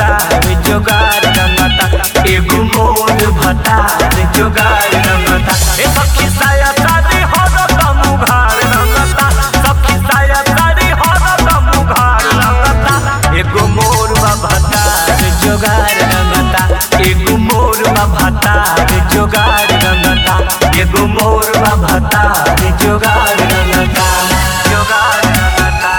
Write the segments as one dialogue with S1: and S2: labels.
S1: भतार जोगार रंगता एगो मोर भतार जोगार रंगता ए सखी साया सारी हरदम उघार रंगता सखी साया सारी हरदम उघार रंगता एगो मोर भतार जोगार रंगता एगो मोर भतार जोगार रंगता एगो मोर भतार जोगार रंगता जोगार रंगता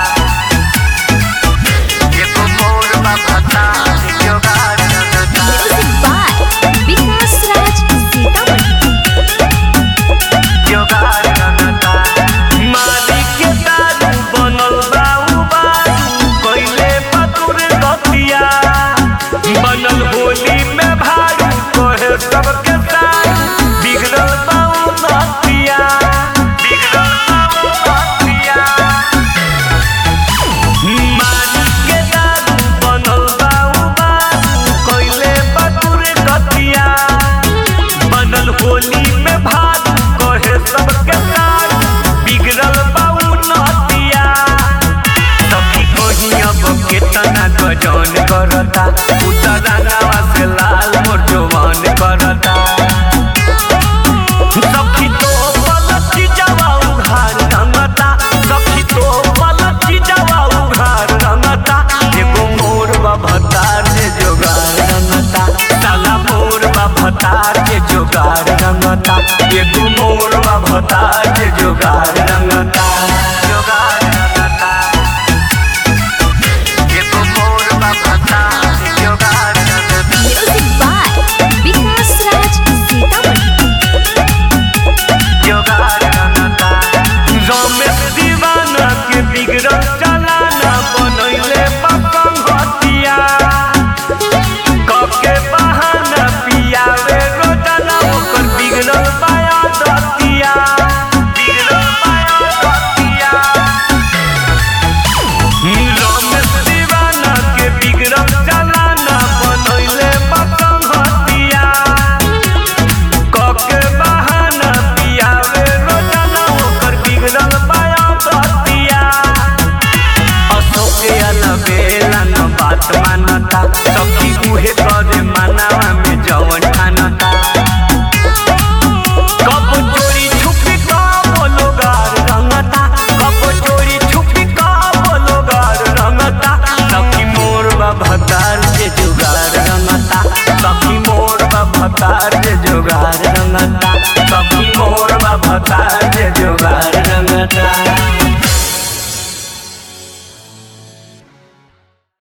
S1: एगो मोर भतार जोगार रंगता
S2: Music by Vikas Raj Sitaman.
S1: जोगार रंगता मालिक के दारू बनल बा उ बारू कइले पतुर गतिया बनल होली में भारू कहे सबके साथ बिगड़ल बा उ नतिया बिगड़ल बा उ नतिया मालिक के दारू बनल बा उ बारू कइले पतुर गतिया बनल होली में भाग कहे सबके साथ बिगड़ल बाऊ नतिया सखी कहीं अब केतना गजन करता उतरावा से लाल मोर जवान करता सखी तो पलची जावा उघार रंगता सखी तो पलची जावा उघार रंगता एगो मोर भतार जे जोगार रंगता साला मोर भतार जे जोगार रंगता एगो मोर भतार जे जोगार रंगता जोगार रंगता एगो मोर भतार जे जोगार रंगता
S2: Music by Vikas Raj Sitaman.
S1: जोगार रंगता रमेश दीवाना के बिगड़ल चलाना बनैले पपंग हतिया कके बहाना पियावे रोजाना ओकर बिगड़ल पाया दतिया बिगड़ल पाया दतिया रमेश दीवाना के बिगड़ल चलाना बनैले पपंग हतिया कके बहाना पियावे रोजाना ओकर बिगड़ल पाया दतिया अशोके अलबेला न बात मानता सखी उहे करे मानवा में जवन ठानता कब चोरी छुपी का बोलो गार रंगता कब चोरी छुपी का बोलो गार रंगता सखी मोर भतार जे जुगार रंगता सखी मोर भतार जे जुगार रंगता सखी मोर भतार जे जुगार रंगता